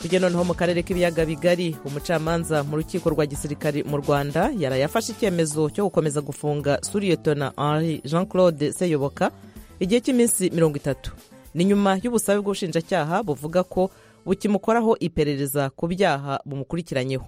tujye noneho mu karere k'ibiyaga bigari umucamanza mu rukiko rwa gisirikari mu rwanda yaraye afashe icyemezo cyo gukomeza gufunga suriyetona henri jean claude seyoboka igihe cy'iminsi mirongo itatu ni nyuma y'ubusabe bw'ubushinjacyaha buvuga ko bukimukoraho iperereza ku byaha bumukurikiranyeho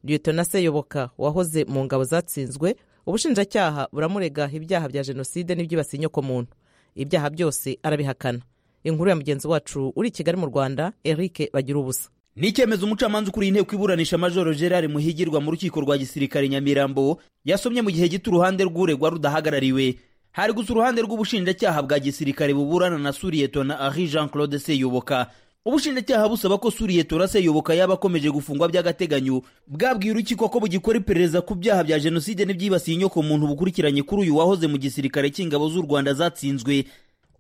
liyetona seyoboka wahoze mu ngabo zatsinzwe ubushinjacyaha buramurega ibyaha bya jenoside n'ibyibasiye inyokomuntu ibyaha byose arabihakana inkuru ya mugenzi wacu uri i kigali mu rwanda eric bagira ubusa ni icyemezo umucamanza ukuriye inteko iburanisha majoro gerard muhigirwa mu rukiko rwa gisirikare nyamirambo yasomye mu gihe gito uruhande rw'uregwa rudahagarariwe hari gusa uruhande rw'ubushinjacyaha bwa gisirikare buburana na suriyetona henri jean claude seyoboka ubushinjacyaha busaba ko suriyetona seyoboka yaba akomeje gufungwa by'agateganyo bwabwiye urukiko ko bugikora iperereza ku byaha bya jenoside n'ibyibasiye inyoko muntu bukurikiranye kuri uyu wahoze mu gisirikare cy'ingabo z'u rwanda zatsinzwe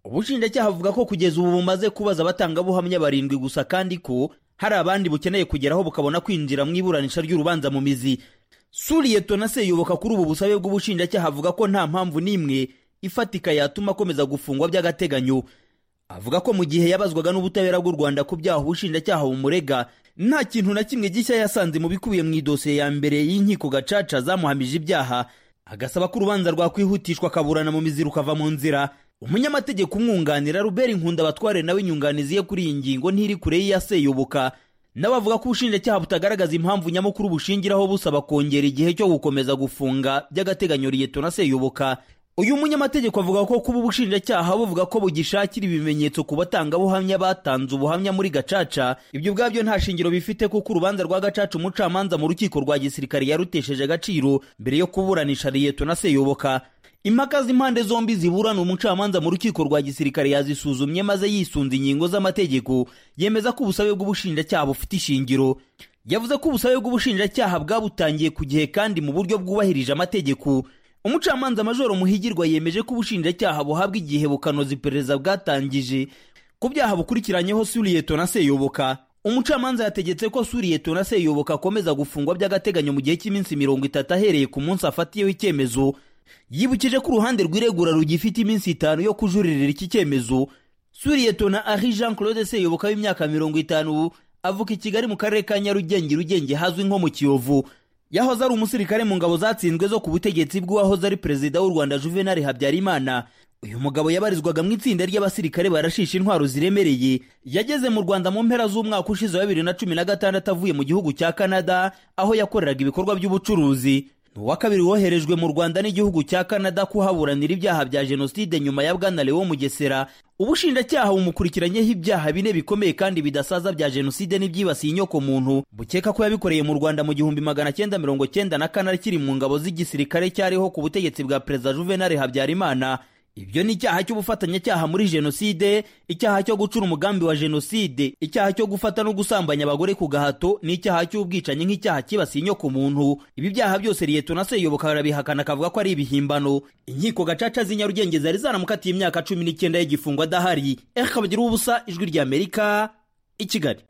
ubushinjacyaha buvuga ko kugeza ubu bumaze kubaza abatangabuhamya barindwi gusa kandi ko hari abandi bukeneye kugeraho bukabona kwinjira mu iburanisha ry'urubanza mu mizi suriyetona seyoboka kuri ubu busabe bw'ubushinjacyaha avuga ko nta mpamvu n'imwe ifatika yatuma akomeza gufungwa by'agateganyo avuga ko mu gihe yabazwaga n'ubutabera bw'u rwanda ku byaha ubushinjacyaha bumurega nta kintu na kimwe gishya yasanze mu bikubiye mu idosiye ya mbere y'inkiko gacaca zamuhamije ibyaha agasaba ko urubanza rwakwihutishwa akaburana mu mizi rukava mu nzira umunyamategeko umwunganira Robert nkunda batware nawe inyunganizi ye kuri iyi ngingo ntiri kure y'iyaseyoboka nawe avuga ko ubushinjacyaha butagaragaza impamvu nyamukuru bushingiraho busaba kongera igihe cyo gukomeza gufunga by'agateganyo liyetona seyoboka uyu munyamategeko avuga ko kuba ubushinjacyaha buvuga ko bugishakira ibimenyetso ku batangabuhamya batanze ubuhamya muri gacaca ibyo ubwabyo nta shingiro bifite kuko urubanza rwa gacaca umucamanza mu rukiko rwa gisirikare yarutesheje agaciro mbere yo kuburanisha liyetona seyoboka impaka z'impande zombi ziburana umucamanza mu rukiko rwa gisirikare yazisuzumye maze yisunze ingingo z'amategeko yemeza ko ubusabe bw'ubushinjacyaha bufite ishingiro yavuze ko ubusabe bw'ubushinjacyaha bwabutangiye ku gihe kandi mu buryo bwubahirije amategeko umucamanza majoro muhigirwa yemeje ko ubushinjacyaha buhabwa igihe bukanoza iperereza bwatangije ku byaha bukurikiranyeho suriyetona seyoboka umucamanza yategetse ko suriyetona seyoboka akomeza gufungwa by'agateganyo mu gihe cy'iminsi mirongo itatu ahereye ku munsi afatiyeho icyemezo yibukije ko uruhande rw'iregura rugifite iminsi itanu yo kujuririra iki cyemezo suriyetona ari jean claude seyoboka w'imyaka mirongo itanu avuka i kigali mu karere ka nyarugenge rugenge hazwi nko mu kiyovu yahoze ari umusirikare mu ngabo zatsinzwe zo ku butegetsi bw'uwahoze ari perezida w'u rwanda juvenal habyarimana uyu mugabo yabarizwaga mu itsinda ry'abasirikare barashisha intwaro ziremereye yageze mu rwanda mu mpera z'umwaka ushize wa bibiri na cumi na gatandatu avuye mu gihugu cya canada aho yakoreraga ibikorwa by'ubucuruzi ni uwa kabiri woherejwe mu rwanda n'igihugu cya canada kuhaburanira ibyaha bya jenoside nyuma ya bwana lewo mugesera ubushinjacyaha bumukurikiranyeho ibyaha bine bikomeye kandi bidasaza bya jenoside n'ibyibasiye inyoko muntu bukeka ko yabikoreye mu rwanda mu gihumbi magana cyenda mirongo cyenda na kane akiri mu ngabo z'igisirikare cyariho ku butegetsi bwa perezida juvenal habyarimana ibyo ni icyaha cy'ubufatanyacyaha muri jenoside icyaha cyo gucura umugambi wa jenoside icyaha cyo gufata no gusambanya abagore ku gahato n'icyaha cy'ubwicanyi nk'icyaha cyibasiye inyoko muntu ibi byaha byose liyetona seyoboka arabihakana akavuga ko ari ibihimbano inkiko gacaca z'inyarugenge zari zaramukatiye imyaka cumi n'icyenda y'igifungo adahari eka bagira ubusa ijwi ry'amerika i kigali